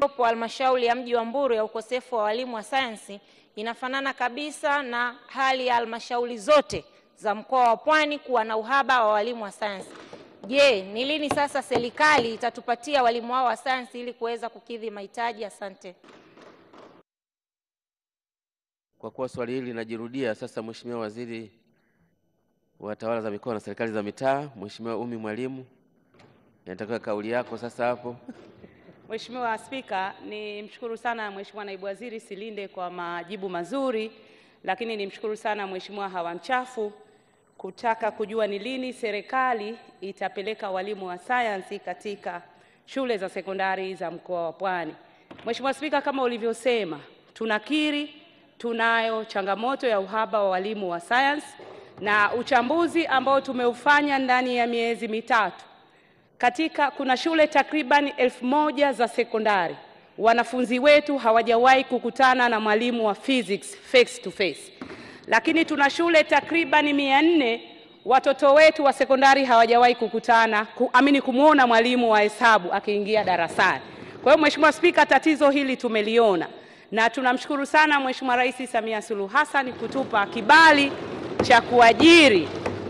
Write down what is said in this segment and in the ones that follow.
iliyopo halmashauri ya mji wa Mbulu ya ukosefu wa walimu wa sayansi inafanana kabisa na hali ya halmashauri zote za mkoa wa Pwani kuwa na uhaba wa walimu wa sayansi. Je, ni lini sasa serikali itatupatia walimu hao wa sayansi ili kuweza kukidhi mahitaji? Asante. Kwa kuwa swali hili linajirudia sasa, Mheshimiwa Waziri wa Tawala za Mikoa na Serikali za Mitaa, Mheshimiwa Umi Mwalimu, nataka kauli yako sasa hapo. Mheshimiwa Spika, ni mshukuru sana Mheshimiwa Naibu Waziri Silinde kwa majibu mazuri, lakini nimshukuru sana Mheshimiwa Hawa Mchafu kutaka kujua ni lini serikali itapeleka walimu wa sayansi katika shule za sekondari za mkoa wa Pwani. Mheshimiwa Spika, kama ulivyosema, tunakiri tunayo changamoto ya uhaba wa walimu wa sayansi na uchambuzi ambao tumeufanya ndani ya miezi mitatu katika kuna shule takriban elfu moja za sekondari, wanafunzi wetu hawajawahi kukutana na mwalimu wa physics face to face, lakini tuna shule takriban mia nne watoto wetu wa sekondari hawajawahi kukutana ku, amini kumwona mwalimu wa hesabu akiingia darasani. Kwa hiyo Mheshimiwa Spika, tatizo hili tumeliona na tunamshukuru sana Mheshimiwa Rais Samia Suluhu Hassan kutupa kibali cha kuajiri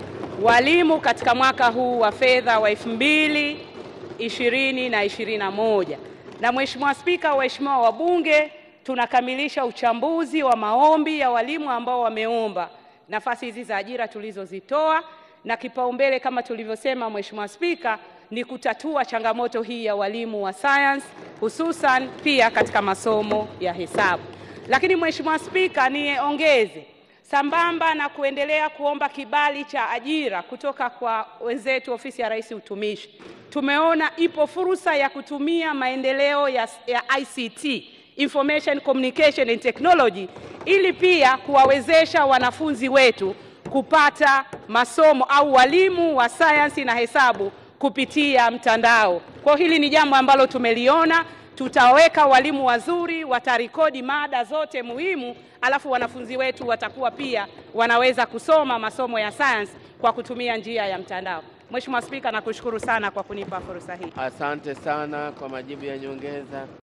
walimu katika mwaka huu wa fedha wa elfu mbili ishirini na ishirini na moja. Na Mheshimiwa Spika, waheshimiwa wabunge, tunakamilisha uchambuzi wa maombi ya walimu ambao wameomba nafasi hizi za ajira tulizozitoa, na kipaumbele kama tulivyosema, Mheshimiwa Spika, ni kutatua changamoto hii ya walimu wa science hususan pia katika masomo ya hesabu. Lakini Mheshimiwa Spika, niongeze sambamba na kuendelea kuomba kibali cha ajira kutoka kwa wenzetu ofisi ya Rais Utumishi, tumeona ipo fursa ya kutumia maendeleo ya, ya ICT Information Communication and Technology ili pia kuwawezesha wanafunzi wetu kupata masomo au walimu wa sayansi na hesabu kupitia mtandao. Kwa hili ni jambo ambalo tumeliona tutaweka walimu wazuri, watarekodi mada zote muhimu, alafu wanafunzi wetu watakuwa pia wanaweza kusoma masomo ya science kwa kutumia njia ya mtandao. Mheshimiwa Spika, nakushukuru sana kwa kunipa fursa hii. Asante sana kwa majibu ya nyongeza.